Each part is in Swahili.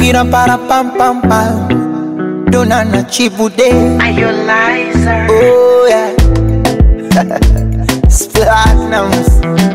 Gira para pam pam pam. Dona na chibude. Are you liar? Oh yeah. Platinums.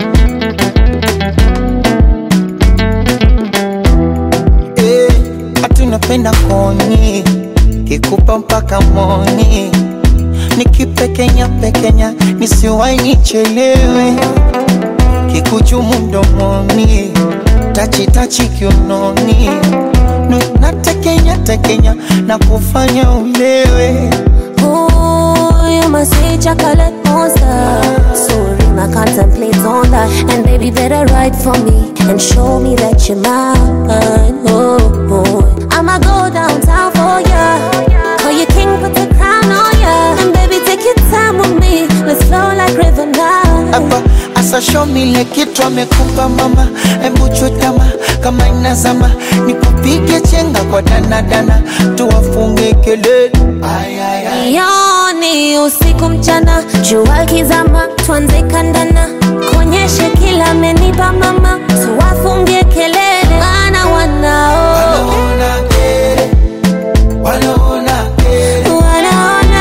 Eh, hatunapenda koni kikupa mpaka moni nikipekenya pekenya nisiwai nichelewe kikuchumu mdomoni tachitachi kiunoni Nu- natekenya tekenya na kufanya ulewe Ooh, you must say chocolate monster. Sorry, I contemplate on that. And baby, better write for me and show me that you're mine. Oh, boy. I'ma go downtown for ya. Call you king, put the crown on ya. And baby, take your time with me. Let's flow like river now. hapa asa show me ile kitu amekupa mama, hebu chutama kama inazama, nikupige chenga kwa danadana, tuwafunge kelele ay, ay, ay. Yoni usiku mchana, jua kizama, tuanze kandana, kuonyeshe kila amenipa mama, tuwafungie kelele, wana wanao Wanaona kere, wanaona kere, wanaona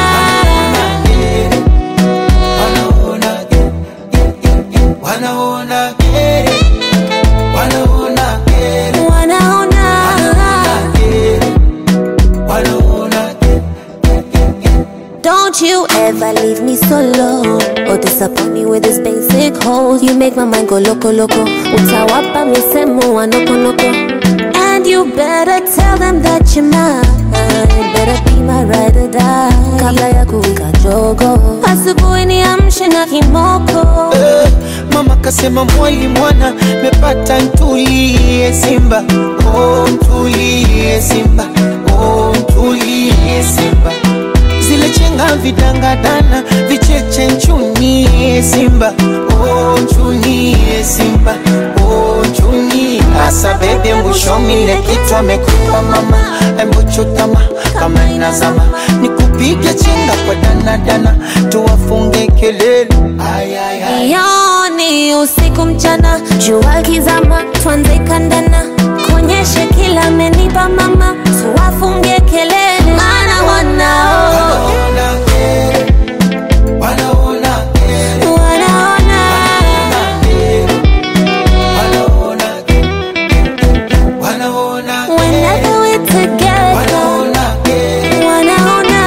wanaona kere, wanaona kere, wanaona kere, wanaona kere, wanaona kere. Don't you ever leave me solo or disappoint me with this basic hole. You make my mind go loco loco. Utawapa misemo wa noko noko. And you better tell them that you're mine. Better be my ride or die. Kabla ya kuwika jogo. Asubuhi niamshe na kimoko. Eh, Mama kasema mwali mwana mepata ntulie Simba, oh ntulie Simba, oh ntulie Simba. Zile chenga vidangadana vicheche nchunie Simba, oh nchunie Simba, oh nchunie. Asa bebe mbushomile kitu amekupa mama, embu chutama kama inazama, nikupige chenga kwa danadana, tuwafunge kelele ay, ay, ay. Yoni usiku mchana, jua kizama, tuanze kandana, kuonyeshe kila amenipa mama, tuwafungie kelele, maana wanao Wanaona kere, wanaona kere, wanaona kere, wanaona kere, wanaona kere, whenever we together, wanaona kere, wanaona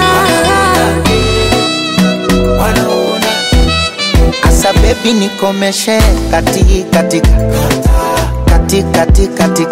wanaona kere. Asa baby nikomeshe kati katika kati kati katika